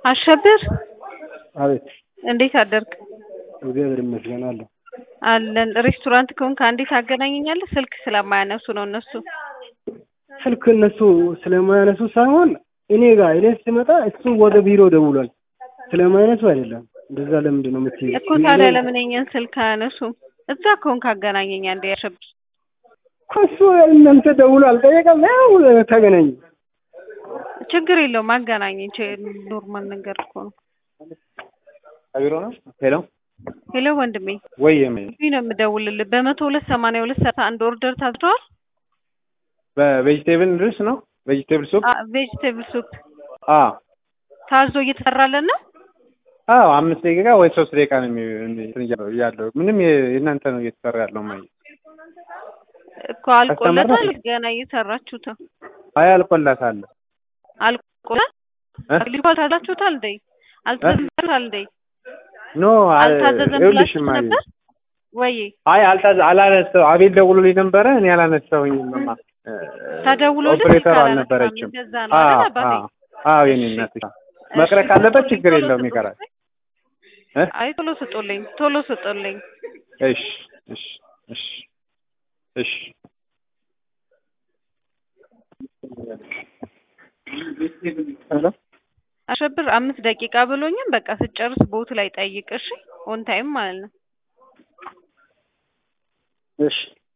አሸብር አቤት እንዴት አደርክ? እግዚአብሔር ይመስገን አለሁ። አለን ሬስቶራንት ከሆንክ አንዴ ታገናኘኛለህ? ስልክ ስለማያነሱ ነው እነሱ። ስልክ እነሱ ስለማያነሱ ሳይሆን እኔ ጋር እኔ ስመጣ እሱ ወደ ቢሮ ደውሏል። ስለማያነሱ አይደለም። እንደዛ ለምንድን ነው የምትይው? እኮ ታዲያ ለምን የእኛን ስልክ አያነሱም? እዛ ከሆንክ አገናኘኝ አንዴ አሸብር። እሱ እናንተ ደውሎ አልጠየቀም። ያው ተገናኙ። ችግር የለውም አገናኘኝ። ኖርማል ነገር እኮ ነው። ቢሮ ነው። ሄሎ ሄሎ ወንድሜ ወይ እዚህ ነው የምደውልልህ። በመቶ ሁለት ሰማንያ ሁለት ሰዓት አንድ ኦርደር ታዝደዋል። በቬጅቴብል ድረስ ነው ቬጅቴብል ሱፕ ቬጅቴብል ሱፕ አ ታዞ እየተሰራለን ነው። አዎ አምስት ደቂቃ ወይ ሶስት ደቂቃ ነው የሚ- ያለው ምንም የ- የእናንተ ነው እየተሰራ ያለው ማ እኮ አልቆለታል። አስተምረናል። ገና እየሰራችሁት ነው። አይ አልቆላታል አልቆላል። እ? ልጅ አልታዛችሁታል እንዴ? አልታዘዛችሁታል እንዴ? ኖ አልታዘዘም ይኸውልሽ ብላችሁ ማየ ነበር ወይ? አይ አልታዘ አላነሳው አቤል ደውሎልኝ ነበረ እኔ አላነሳሁኝም ማ ተደውሎልህ ኦፕሬተር ስልክ አልነበረችም እንደዛ ነው አዎ አይደል አባቴ? አዎ አዎ የኔ እናት መቅረት እሺ፣ ካለበት ቶሎ ችግር ቶሎ የለውም ስጡልኝ። ይቀራል እ? አይ ቶሎ ስጡልኝ፣ ቶሎ ስጡልኝ። እሺ እሺ እሺ እሺ ሄሎ አሸብር አምስት ደቂቃ ብሎኝም በቃ ስጨርስ ቦት ላይ ጠይቅ እሺ። ኦን ታይም ማለት ነው። እሺ